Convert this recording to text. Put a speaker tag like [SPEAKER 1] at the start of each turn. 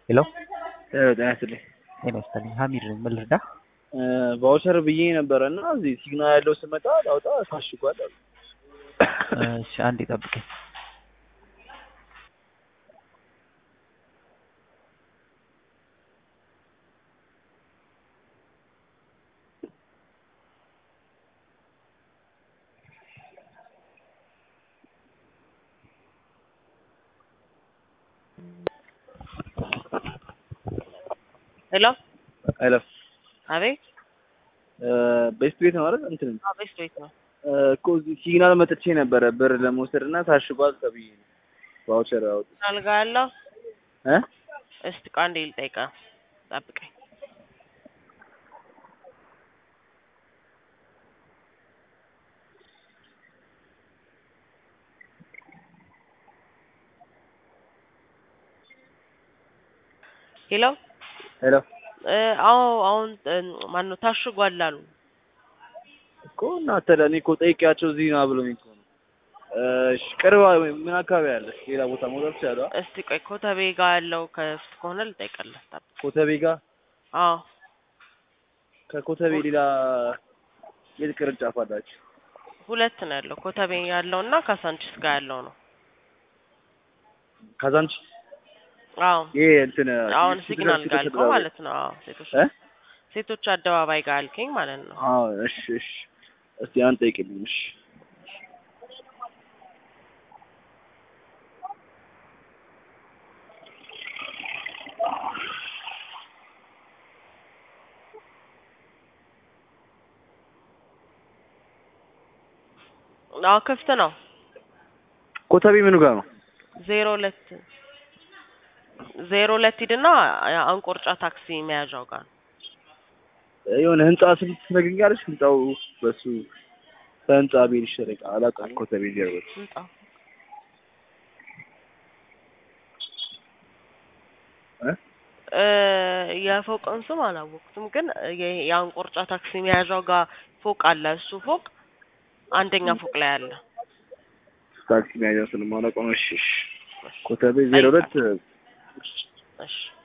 [SPEAKER 1] ሄሎ
[SPEAKER 2] ጤና ይስጥልኝ።
[SPEAKER 1] ጤና ይስጥልኝ። ሀሚድ ነኝ። ምን ልርዳህ?
[SPEAKER 2] ቫውቸር ብዬ ነበረ እና እዚህ ሲግናል ያለው ስመጣ ላውጣ ታሽጓል አሉ።
[SPEAKER 1] እሺ አንዴ ጠብቀኝ።
[SPEAKER 3] ሄሎ
[SPEAKER 2] ሄሎ
[SPEAKER 3] አቤት።
[SPEAKER 2] ቤስት ቤት ነው አይደል? እንትን
[SPEAKER 3] ቤስት ቤት ነው።
[SPEAKER 2] እኮ እዚህ ሲግናል መጥቼ ነበረ ብር ለመውሰድ እና ታሽጓል ተብዬ ነው ቫውቸር አውጥ
[SPEAKER 3] አልጋ ያለው
[SPEAKER 2] እ
[SPEAKER 3] እስቲ ቃንዴ ልጠይቃ ጠብቀኝ። ሄሎ
[SPEAKER 2] ሄሎ
[SPEAKER 3] አዎ አሁን ማነው ታሽጓል አሉ።
[SPEAKER 2] እኮ እናንተ ለእኔ እኮ ጠይቄያቸው እዚህ ና ብሎኝ እኮ ነው። እሺ ቅርብ ምን አካባቢ አለ? ሌላ ቦታ መውጣት ይችላል?
[SPEAKER 3] እስቲ ቆይ ኮተቤ ጋር ያለው ከፍት ከሆነ ልጠይቅልህ። ጠብቅ።
[SPEAKER 2] ኮተቤ ጋር
[SPEAKER 3] አዎ
[SPEAKER 2] ከኮተቤ ሌላ የት ቅርንጫፍ አላችሁ?
[SPEAKER 3] ሁለት ነው ያለው። ኮተቤ ያለው እና ካሳንቺስ ጋር ያለው ነው።
[SPEAKER 2] ካዛንቺ
[SPEAKER 3] አዎ
[SPEAKER 2] ይሄ እንትን
[SPEAKER 3] አሁን
[SPEAKER 2] ሴቶች-
[SPEAKER 3] ሲግናል
[SPEAKER 2] ሴቶች
[SPEAKER 3] ጋር አልከው
[SPEAKER 2] አደባባይ።
[SPEAKER 3] ማለት ነው። አዎ ሴቶች
[SPEAKER 2] እ
[SPEAKER 3] ሴቶች አደባባይ ጋር አልከኝ ማለት ነው።
[SPEAKER 2] አዎ እሺ እሺ እስቲ አንድ ጠይቅልኝ እሺ
[SPEAKER 3] አዎ ክፍት ነው።
[SPEAKER 2] ኮተቤ ምኑ ጋር ነው?
[SPEAKER 3] ዜሮ ሁለት ዜሮ ሁለት ሂድና አንቆርጫ ታክሲ መያዣው ጋር ነው።
[SPEAKER 2] የሆነ ህንጻ ስም ትነግሪኛለሽ? ህንጻው በሱ ከህንጻ ቤት ይሸረቃ አላውቅም። ኮተቤ ጀርባ
[SPEAKER 3] ህንጻው
[SPEAKER 2] እ
[SPEAKER 3] እ የፎቅን ስም አላወቅኩትም፣ ግን የ- የአንቆርጫ ታክሲ መያዣው ጋር ፎቅ አለ። እሱ ፎቅ አንደኛ ፎቅ ላይ አለ።
[SPEAKER 2] ታክሲ መያዣ ስለማላውቀው ነው። እሺ እሺ ኮተቤ ዜሮ ሁለት
[SPEAKER 3] እሺ